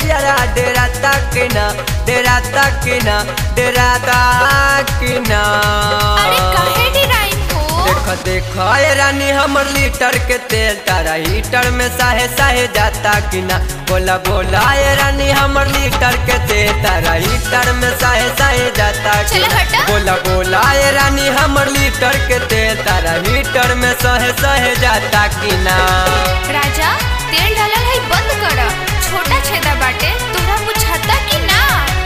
तजियारा डेरा तक ना डेरा तक ना डेरा तक ना अरे काहे डिराइन हो देख देख ए रानी हमर लीटर के तेल तारा हीटर में साहे साहे जाता कि ना बोला बोला ए रानी हमर लीटर के तेल तारा हीटर में साहे साहे जाता कि चले ना हटा। बोला बोला ए रानी हमर लीटर के तेल तारा हीटर में सहे सहे जाता कि ना राजा तेल डालल है बंद कर छोटा छेदा बाटे तोरा बुझाता कि ना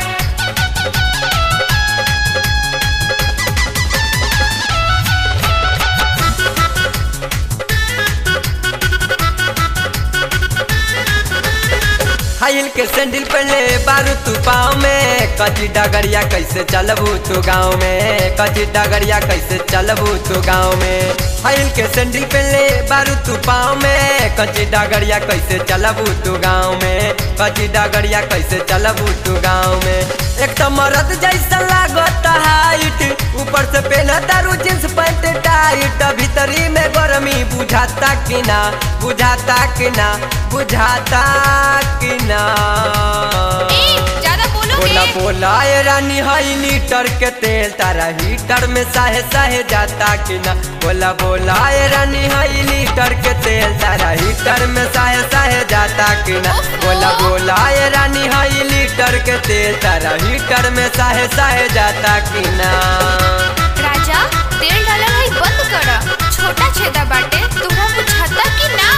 हाइल के सैंडल पहले बारू तू पाँव में कची डगरिया कैसे चलबू तू गाँव में कची डगरिया कैसे चलबू तू गाँव में हाइल के सैंडल पहले बारू तू पाँव में कची डगरिया कैसे चलबू तू गाँव में कची डगरिया कैसे चलबू तू गाँव में एक तो मरद जैसा लागत हाइट ऊपर से पहना तारू जींस पैंट टाइट भीतरी में गर्मी बुझाता कि ना बुझाता कि ना बुझाता कि ना ए ज्यादा बोला बोलोगे बोला ए रानी हाई लीटर के तेल तारा हीटर में साहे साहे जाता कि ना बोला बोला ए रानी हाई लीटर के तेल तारा हीटर में साहे साहे जाता कि ना बोला बोला ए रानी हाई लीटर के तेल तारा हीटर में साहे साहे जाता कि ना राजा तेल डालल है बंद कर छोटा छेदा बाटे तोरा बुझाता कि ना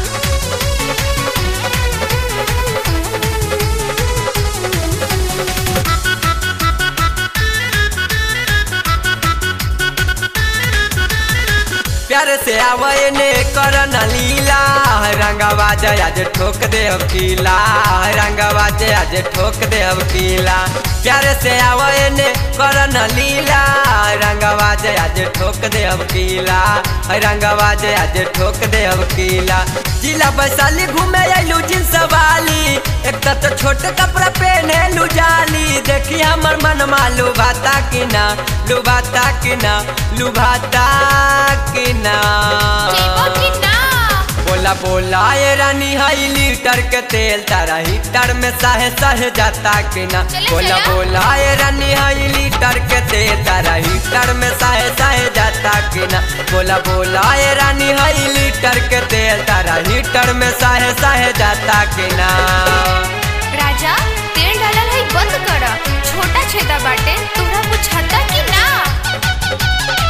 प्यार से आवे ने करन लीला रंगवा जय आज ठोक दे अब कीला रंगवा जय आज ठोक दे अब कीला प्यार से आवे ने करन लीला रंगवा जय आज ठोक दे अब कीला रंगवा जय आज ठोक दे अब कीला जिला वैशाली घूमे आइलू जींस वाली एक तो, तो छोट कपड़ा पहने लू जाली देखी हमर मन मालू भाता कि ना लुभाता कि ना लुभाता कि ना जेबो कि ना बोला बोला ये रानी हाई लीटर के तेल तारा हीटर में साहे साहे जाता कि ना चले बोला चला। बोला ये रानी हाई लीटर के तेल तारा हीटर में साहे साहे जाता कि ना बोला बोला ये रानी हाई लीटर के तेल तारा हीटर में साहे साहे जाता कि ना राजा तेल डालल है बंद कर छोटा छेदा बाटे तोरा बुझाता कि ना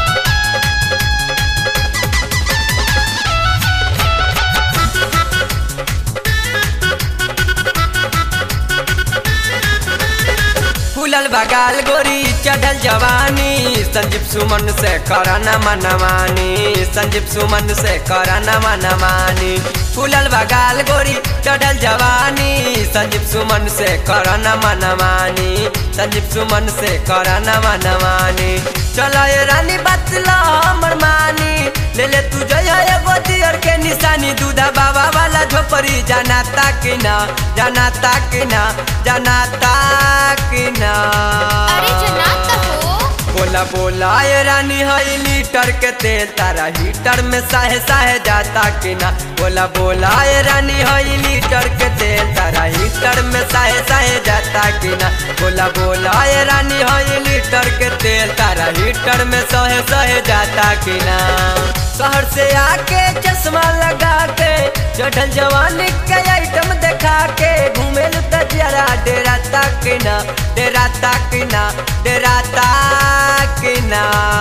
फूलल बगाल गोरी चढ़ल जवानी संजीव सुमन से करना मनमानी संजीव सुमन से करना मनमानी फूलल बगाल गोरी चढ़ल जवानी संजीव सुमन से करना मनमानी संजीव सुमन से करना मनमानी चलो ये रानी बतला हमर मानी ले ले तू जय एगो दियर के निशानी दूधा बाबा वाला झोपड़ी जाना ताक ना जाना ताक ना जाना ताक ना अरे जनात हो बोला बोला ये रानी हाई लीटर के तेल तारा हीटर में साहे साहे जाता कि ना बोला बोला ये रानी हाई लीटर के तेल तारा हीटर में साहे साहे जाता कि ना बोला बोला ये रानी हाई लीटर के तेल तारा हीटर में सहे सहे जाता कि ना शहर से आके चश्मा लगा के चढ़ल जवानी के आइटम देखा के घूमेलू तजियारा डेरा तक ना डेरा तक ना डेरा तक ना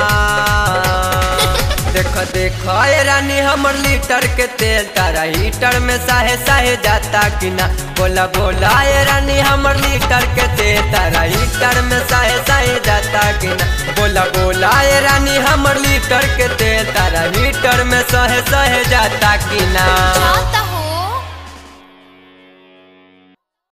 देख देख ए रानी हमर लीटर के तेल तारा हीटर में साहे साहे जाता कि ना बोला बोला ए रानी हमर लीटर के तेल तारा हीटर में साहे साहे जाता कि ना बोला बोला ए रानी हमर लीटर के तेल तारा हीटर में सहे सहे जाता कि ना जाता